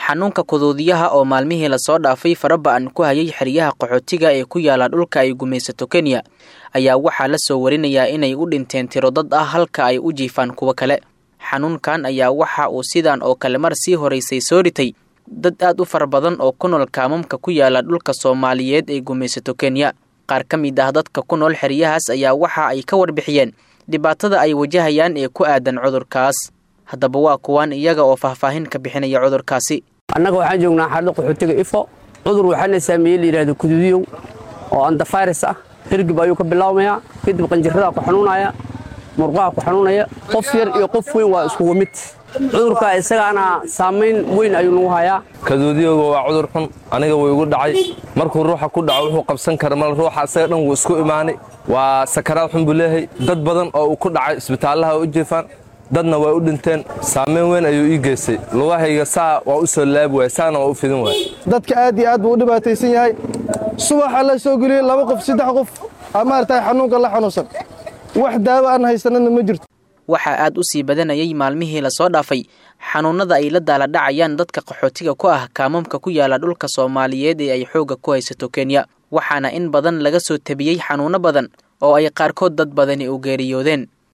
xanuunka kuduudiyaha oo maalmihii lasoo dhaafay faraba-an ku hayay xeryaha qaxootiga ee ku yaala dhulka ay gumaysato kenya ayaa waxaa la soo warinayaa inay u dhinteen tiro dad ah halka ay u jiifaan kuwo kale xanuunkan ayaa waxa uu sidan oo kale mar sii horeysay soo dhitay dad aad u fara badan oo ku nool kaamamka ku yaala dhulka soomaaliyeed ee gumaysato kenya qaar ka mid ah dadka ku nool xeryahaas ayaa waxa ay ka warbixiyeen dhibaatada ay wajahayaan ee ku aadan cudurkaas haddaba waa kuwaan iyaga oo faahfaahin ka bixinaya cudurkaasi annaga waxaan joognaa xaalada qaxootiga ifo cudur waxaana saameeyey la yidhahdo kuduudiyow oo andafayras ah hirgib ayuu ka bilaabmayaa kadib qanjiradaa ku xanuunaya murqaha ku xanuunaya qof yar iyo qof weyn waa iskugu mid cudurka isagaana saamayn weyn ayuu nagu hayaa kaduudiyowga waa cudur xun aniga wuu igu dhacay markuu ruuxa ku dhaco wuxuu qabsan kara mal ruuxa isaga dhan wuu isku imaanay waa sakaraad xun buu leeyahay dad badan oo uu ku dhacay isbitaallaha u jiifaan dadna waa u dhinteen saamayn weyn ayuu ii geystay lugahayga saa waa u soo laabi waaya saana waa u fidin waaya dadka aad iyo aad buu u dhibaataysan yahay subaxa la soo geliyey laba qof saddex qof maaragtay xanuunka la xanuunsan wax daawo aan haysanana ma jirto waxaa aad u sii badanayay maalmihii lasoo dhaafay xanuunada ay la daala dhacayaan dadka qaxootiga ku ah kaamamka ku yaala dhulka soomaaliyeed ee ay xoogga ku haysato kenya waxaana in badan laga soo tabiyey xanuuno badan oo ay qaarkood dad badani u geeriyoodeen